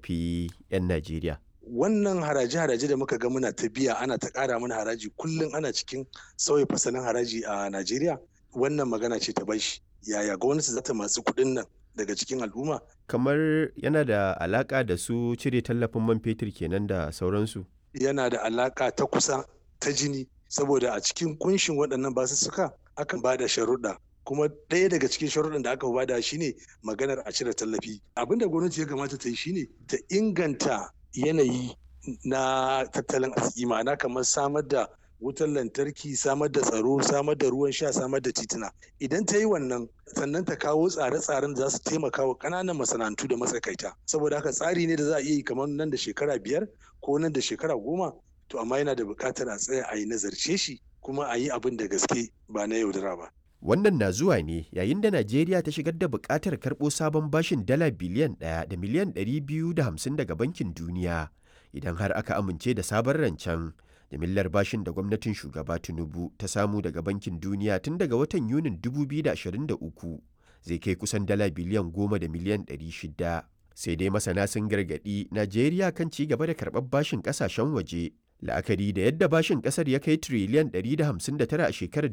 shafi 'yan Najeriya. wannan haraje-haraje da muka ga muna ta biya ana ta ƙara mana haraji kullum ana cikin sauya fasalin haraji a Najeriya wannan magana ce ta bashi yaya gwamnati za ta masu kuɗin nan daga cikin al'umma Kamar yana da alaƙa da su cire tallafin man fetur kenan da sauransu. yana da alaƙa ta kusa ta jini saboda a cikin kunshin waɗannan basussuka akan ba da sharuɗa kuma ɗaya daga cikin sharuɗan da aka bada shine maganar a cire tallafi abin da gwamnati ya kamata ta yi shine ta inganta yanayi na tattalin arziki ma'ana kamar samar da wutar lantarki samar da tsaro samar da ruwan sha samar da tituna idan ta yi wannan sannan ta kawo tsare-tsaren da za su taimaka wa ƙananan masana'antu da matsakaita saboda haka tsari ne da za a iya yi kamar nan da shekara biyar ko nan da shekara goma to amma yana da buƙatar a tsaya a yi nazarce shi kuma a yi abin da gaske ba na yaudara ba Wannan na zuwa ne yayin da Najeriya ta shigar da buƙatar karɓo sabon bashin dala biliyan ɗaya da miliyan ɗari biyu da hamsin daga Bankin Duniya idan har aka amince da sabon rancen. Jimillar bashin da gwamnatin shugaba Tinubu ta samu daga Bankin Duniya tun daga watan Yunin 2023 zai kai kusan dala biliyan goma da miliyan ɗari shida. Sai dai masana sun gargaɗi Najeriya kan ci gaba da karɓar bashin ƙasashen waje la'akari da yadda bashin kasar ya kai triliyan 159 a shekarar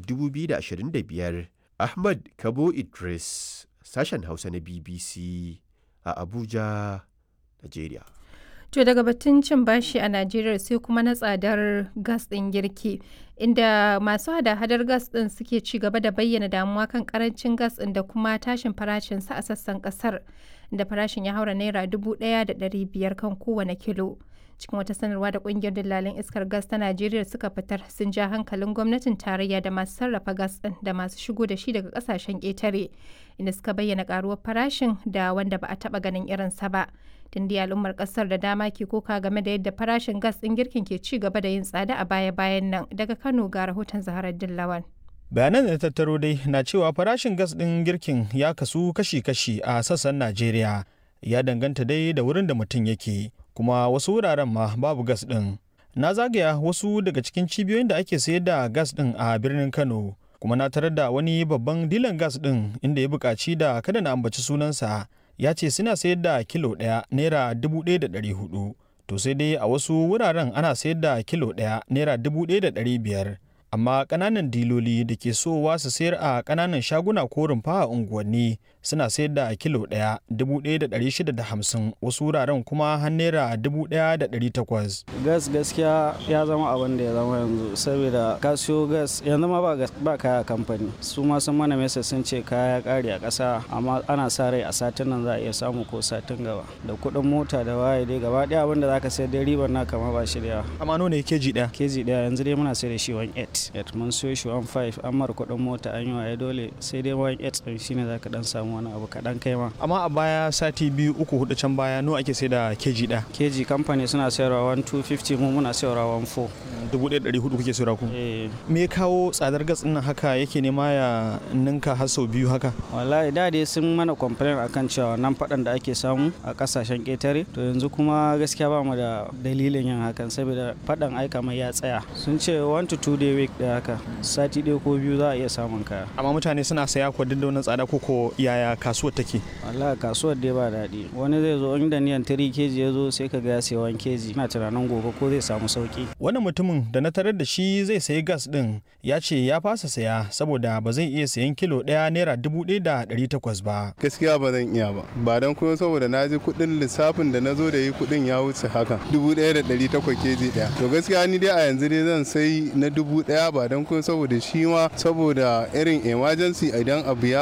2025 ahmad kabo idris sashen hausa na bbc a abuja nigeria To daga batun cin bashi a Najeriya sai kuma na tsadar gas ɗin girki, inda masu hada-hadar gas ɗin suke ci gaba da bayyana damuwa kan karancin gas ɗin da kuma tashin farashinsa a sassan ƙasar, da farashin ya haura naira dubu ɗaya da ɗari biyar kan kowane kilo. cikin wata sanarwa da kungiyar dillalin iskar gas ta najeriya suka fitar sun ja hankalin gwamnatin tarayya da masu sarrafa gas din da masu shigo da shi daga kasashen ƙetare inda suka bayyana karuwar farashin da wanda ba a taba ganin irinsa ba tun da al'ummar kasar da dama ke koka game da yadda farashin gas din girkin ke ci gaba da yin tsada a baya-bayan nan daga kano ga rahoton zaharar dillawan bayanan da tattaro dai na cewa farashin gas ɗin girkin ya kasu kashi-kashi a sassan najeriya ya danganta dai da wurin da mutum yake kuma wasu wuraren ma babu gas ɗin. Na zagaya wasu daga cikin cibiyoyin da ake sayar da gas ɗin a birnin Kano, kuma na tarar da wani babban dilan gas ɗin inda ya buƙaci da kada na ambaci sunansa ya ce suna sayar da kilo ɗaya naira dubu ɗaya da ɗari hudu. To sai dai a wasu wuraren ana sayar da kilo ɗaya naira dubu ɗaya da ɗari biyar. Amma ƙananan diloli da ke sowa su sayar a ƙananan shaguna ko rumfa a unguwanni suna sayar da kilo ɗaya dubu ɗaya da ɗari shida da hamsin wasu wuraren kuma har naira dubu ɗaya da ɗari takwas. gas gaskiya ya zama abin da ya zama yanzu saboda ka siyo gas yanzu ma ba kaya kamfani su ma sun mana mesa sun ce kaya ƙare a ƙasa amma ana sa rai a satin nan za a iya samu ko satin gaba da kuɗin mota da waye dai gaba ɗaya abin da za ka sayar dai ribar na kama ba shi da yawa. Amma nawa ne keji ɗaya? keji ɗaya yanzu dai muna sayar da shi 1.8 mun siyo shi 1.5 an mara kuɗin mota an yi waye dole sai dai 1.8 ɗin shine za ka ɗan samu wani abu kaɗan kai ma. Amma a baya sati biyu uku hudu can baya nawa ake sai da keji ɗaya? keji kamfani suna sayarwa 1250 mu muna sayarwa 14 Dubu ɗaya ɗari hudu kuke sayarwa ku? eh Me ya kawo tsadar gas ɗin nan haka yake nema ya ninka har sau biyu haka? wallahi da dai sun mana complain akan cewa nan faɗan da ake samu a kasashen ƙetare to yanzu kuma gaskiya ba mu da dalilin yin hakan saboda faɗan aika mai ya tsaya sun ce 1 to 2 day week da haka sati ɗaya ko biyu za a iya samun kaya Amma mutane suna saya ko duk da wannan tsada ko ko yaya kasuwar take? wallahi kasuwar dai ba daɗi wani zai zo inda niyan 3 keji ya zo sai ka ga ya sayi 1 keji ina tunanin gobe ko zai samu sauki Wannan mutumin da na tarar da shi zai sayi gas ɗin ya ce ya fasa saya saboda ba zai iya sayan kilo ɗaya naira dubu ɗaya da ɗari takwas ba. gaskiya ba zan iya ba ba don kuma saboda na ji kuɗin lissafin da na zo da yi kuɗin ya wuce haka dubu ɗaya da ɗari takwas keji ɗaya to gaskiya ni dai a yanzu dai zan sai na dubu ɗaya ba don kuma saboda shi ma saboda irin emergency idan abu ya